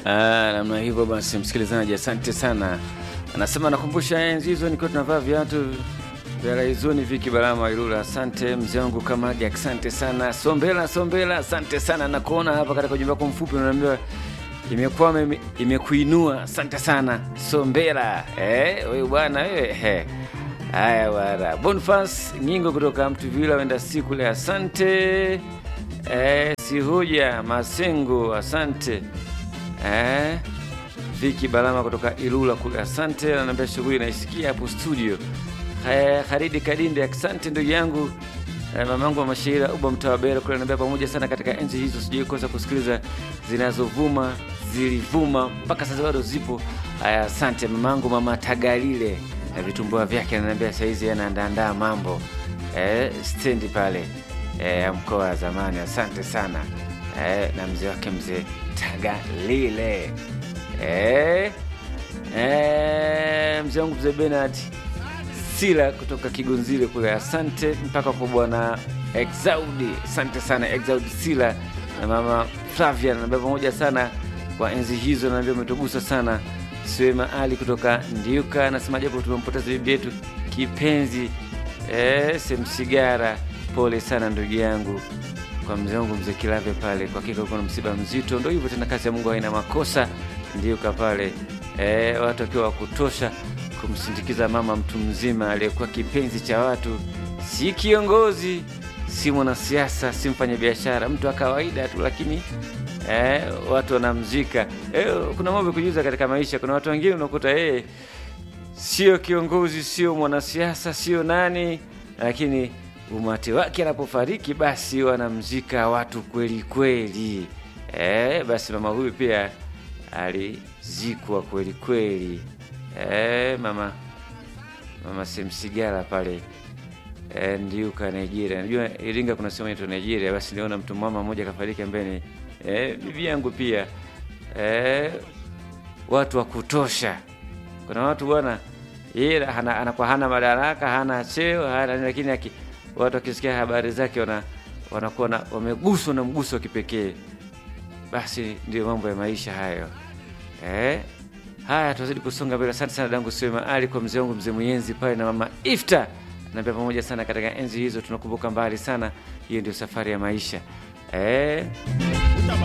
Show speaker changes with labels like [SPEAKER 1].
[SPEAKER 1] Ah, namna hivyo basi, msikilizaji, asante sana. Anasema nakumbusha enzi hizo nikiwa tunavaa viatu vya raizoni Viki Barama Ilula. Asante mzee wangu Kamagi, asante sana. Sombela Sombela, asante sana. Nakuona hapa katika ujumbe wako mfupi unaambiwa imekwama ime- imekuinua. Asante sana Sombela. Eh, wewe bwana wewe. Eh. Haya bwana. Bonfas Nyingo kutoka Mtuvila wenda siku le, asante. Eh, Sihuja Masengo, asante. Eh, Viki Balama kutoka Ilula kule, asante. Ananiambia shughuli naisikia hapo studio. Eh, Haridi Kadinde, asante ndugu yangu. Eh, mamangu wa Mashaira Uba Mtawabera kule ananiambia pamoja sana katika enzi hizo, sijui kosa kusikiliza zinazovuma zilivuma mpaka sasa bado zipo. Aya, asante mamangu mama Tagalile na vitumbua vyake, ananiambia saizi anaandaandaa mambo eh, stendi pale eh, ya mkoa wa zamani. Asante sana eh, na mzee wake mzee Tagalile eh, eh, mzee wangu mzee Bernard Sila kutoka Kigonzile kule, asante mpaka kwa bwana Exaudi, asante sana Exaudi Sila na mama Flavia, naambia pamoja sana kwa enzi hizo, naambia umetugusa sana. Siwema Ali kutoka Ndiuka anasema japo tumempoteza bibi yetu kipenzi eh, Semsigara, pole sana ndugu yangu kwa mzee wangu mzee Kilave pale, kwa hakika uko na msiba mzito. Ndo hivyo tena, kazi ya Mungu haina makosa. Ndiuka pale eh, watu wakiwa wa kutosha kumsindikiza mama mtu mzima aliyekuwa kipenzi cha watu, si kiongozi, si mwanasiasa, si mfanyabiashara, mtu wa kawaida tu, lakini eh, watu wanamzika. Eh, kuna mambo ya kujiuza katika maisha. Kuna watu wengine unakuta yeye sio kiongozi, sio mwanasiasa, sio nani, lakini umati wake anapofariki basi wanamzika watu kweli kweli. Eh, basi mama huyu pia alizikwa kweli kweli. Eh, mama mama Semsigala pale eh, Ndiuka Nigeria. Najua Iringa kuna sehemu inaitwa Nigeria. Basi niliona mtu mama mmoja kafariki ambaye ni eh, bibi yangu pia eh, watu wa kutosha. Kuna watu bwana, yeye hana- anakuwa hana madaraka, hana cheo, hana lakini aki, watu wakisikia habari zake wana wanakuwa na- wameguswa na mguso wa kipekee. Basi ndio mambo ya maisha hayo eh. Haya, tunazidi kusonga mbele. Asante sana dangu Sema Ali kwa mzee wangu mzee Mwenzi pale na mama Ifta, naambia pamoja sana katika enzi hizo, tunakumbuka mbali sana. Hiyo ndio safari ya maisha eh.